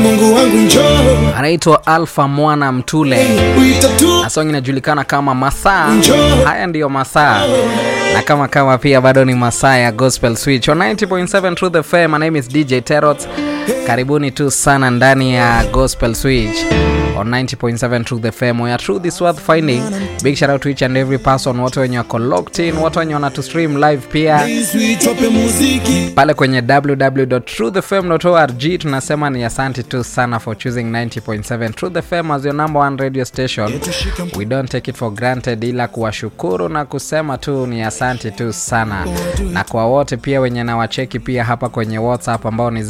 Mungu wangu njoo anaitwa Alpha Mwana Mtule wita tu na song inajulikana kama Masaa. Njoo. Haya ndiyo masaa na kama kama pia bado ni masaa ya Gospel Switch on 90.7 Truth FM. My name is DJ Terot. Karibuni tu sana ndani ya Gospel Switch on 90.7 Truth FM where truth is worth finding. Big shout out to each and every person, wote wenye wako locked in, wote wenye wana to stream live pia Sweet wape muziki pale kwenye www.truthfm.org tunasema ni asante tu sana for choosing 90.7 Truth FM as your number one radio station. We don't take it for granted, ila kuwashukuru na kusema tu ni asante tu sana, na kwa wote pia wenye nawacheki pia hapa kwenye WhatsApp ambao ni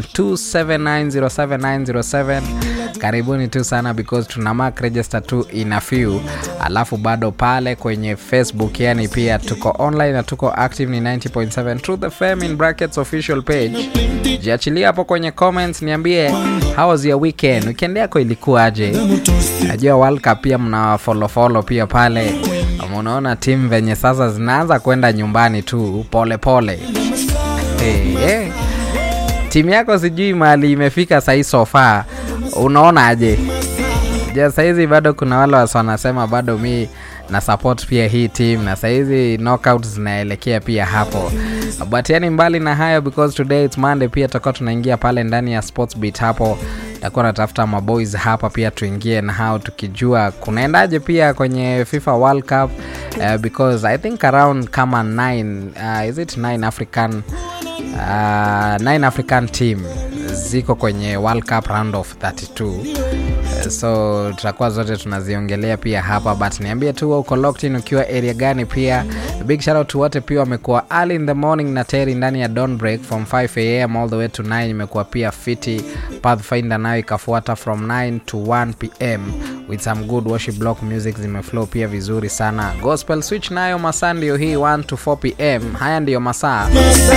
0727907907 karibuni tu sana because tuna mark register tu in a few, alafu bado pale kwenye Facebook yani pia tuko online na tuko active ni 90.7 Truth FM in brackets official page. Jiachilia hapo kwenye comments, niambie how was your weekend, weekend yako ilikuwaje? Najua World Cup pia mna follow follow pia pale, Ama unaona timu venye sasa zinaanza kwenda nyumbani tu pole pole. Hey, hey. Timu yako sijui mahali imefika sahii sofa, unaona aje? Ja, sahizi bado kuna wale wasi wanasema bado mi na support pia hii team na sahizi knockout zinaelekea pia hapo but yani mbali na hayo because today it's monday pia tutakuwa tunaingia pale ndani ya sports beat hapo takuwa natafuta maboys hapa pia tuingie na hao tukijua kunaendaje pia kwenye fifa world cup uh, because i think around kama 9 uh, is it 9 african uh, 9 african team ziko kwenye world cup round of 32 so tutakuwa zote tunaziongelea pia hapa but niambie tu wewe uko locked in ukiwa area gani pia big shout out to wote pia wamekuwa early in the morning na teri ndani ya dawn break from 5 am all the way to 9 imekuwa pia fiti pathfinder nayo ikafuata from 9 to 1 pm with some good worship block music zimeflow pia vizuri sana gospel switch nayo masaa ndiyo hii 1 to 4 pm haya ndiyo masaa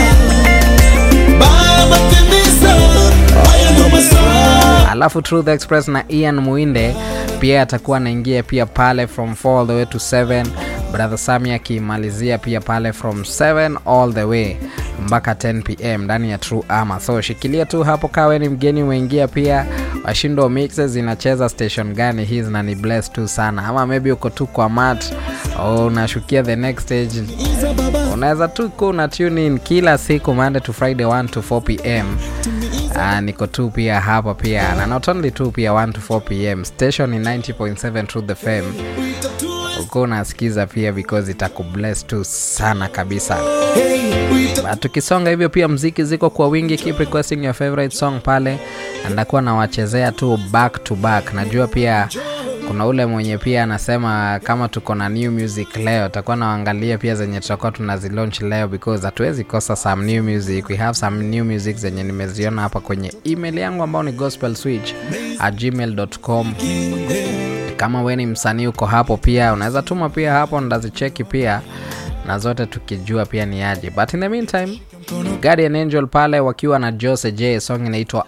Baba timiza haya ndo masaa alafu truth express na ian muinde pia atakuwa anaingia pia pale from 4 all the way to 7 brother sami akimalizia pia pale from 7 all the way mpaka 10 pm ndani ya true ama so shikilia tu hapo kawe ni mgeni umeingia pia washindo mixes zinacheza station gani hii zina ni bless tu sana ama maybe uko tu kwa mat au unashukia the next stage unaweza tu kuwa una tune in kila siku monday to friday 1 to 4 pm Uh, niko tu pia hapa pia na not only tu pia 1 to 4 pm station ni 90.7 truth fm uko unasikiza pia because itakubless tu sana kabisa But tukisonga hivyo pia mziki ziko kwa wingi keep requesting your favorite song pale na ndakuwa nawachezea tu back to back najua pia kuna ule mwenye pia anasema kama tuko na new music leo takuwa naangalia pia zenye tutakuwa tunazilaunch leo because hatuwezi kosa some new music we have some new music zenye nimeziona hapa kwenye email yangu ambao ni gospel switch at gmail.com kama we ni msanii uko hapo pia unaweza tuma pia hapo ndazicheki pia na zote tukijua pia ni aje but in the meantime guardian angel pale wakiwa na jose j song inaitwa